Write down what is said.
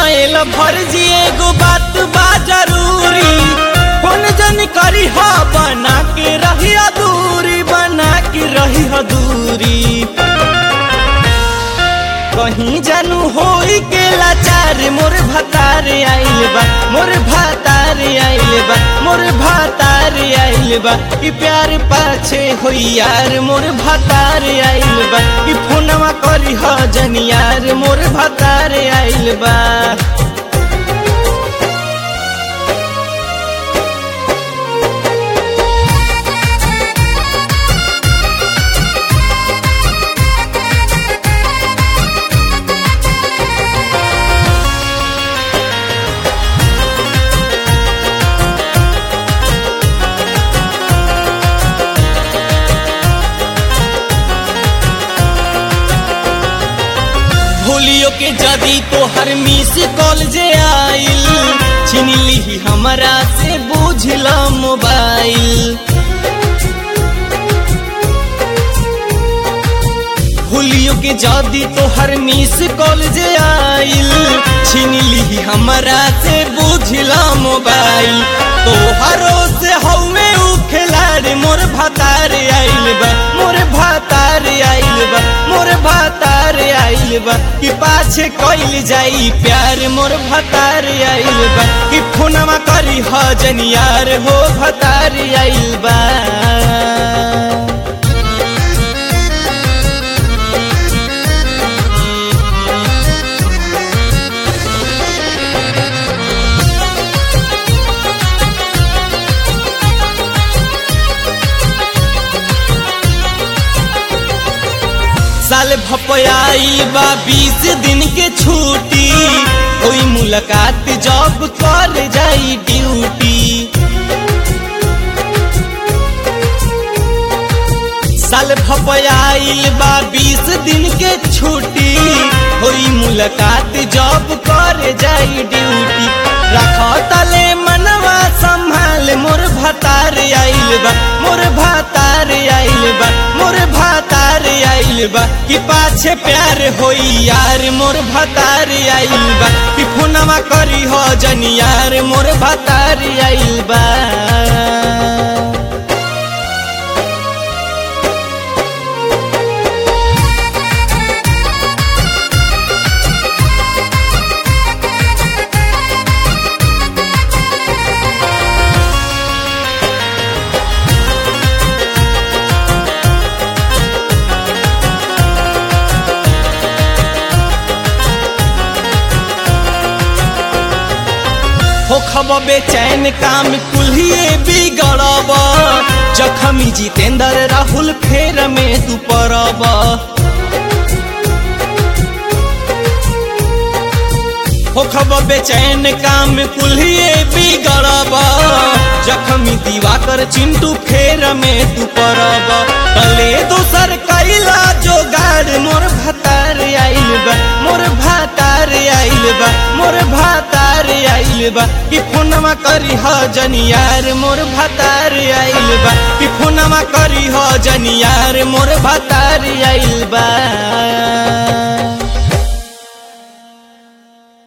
सुनाएल भरजी एगो बात बा जरूरी कौन जन करी हा बना के रही दूरी बना के रही दूरी कहीं जानू होई के लाचार मोर भतार आइल बा मोर भतार आइल बा मोर भतार आइल बा ई प्यार पाछे होई यार मोर भतार आइल बा ई फोनवा करी ह जन यार मोर भतार आइल बा भूलियो के जदी तो हर मिस कॉल जे आइल छीन ली हमरा से बुझल मोबाइल भूलियो के जदी तो हर मिस कॉल जे आइल छीन ली हमरा से बुझल मोबाइल तो हरो से हवे उ खिलाड़ी मोर भतार आइल बा मोर भतार आइल बा मोर भतार आइल बा कि पाछे कइल जाई प्यार मोर भतार आइल बा कि फोनमा करी ह जनियार हो भतार आइल बा साल भपयाई बा बीस दिन के छुट्टी कोई मुलाकात जॉब कर जाई ड्यूटी साल भपयाइल बा बीस दिन के छुट्टी कोई मुलाकात जॉब कर जाई ड्यूटी रख तले मनवा संभाल मोर भतार आइल बा मोर भतार आइल बा मोर भतार आइल बा कि पाछे प्यार होई यार मोर भतार आइल बा कि फोनवा करी हो जन यार मोर भतार आइल बा होखब बेचैन काम कुल्हिए बिगड़ब जखमी जितेंद्र राहुल फेर में तू पड़ब होखब बेचैन काम कुल्हिए बिगड़ब जखमी दिवाकर चिंटू फेर में तू पड़ब तले दोसर कैला जोगाड़ मोर भतार आइल बा मोर भतार आइल बा मोर भतार आइल बा कि फोनमा करी ह जनियार मोर भतार आइल बा कि फोनमा करी ह जनियार मोर भतार आइल बा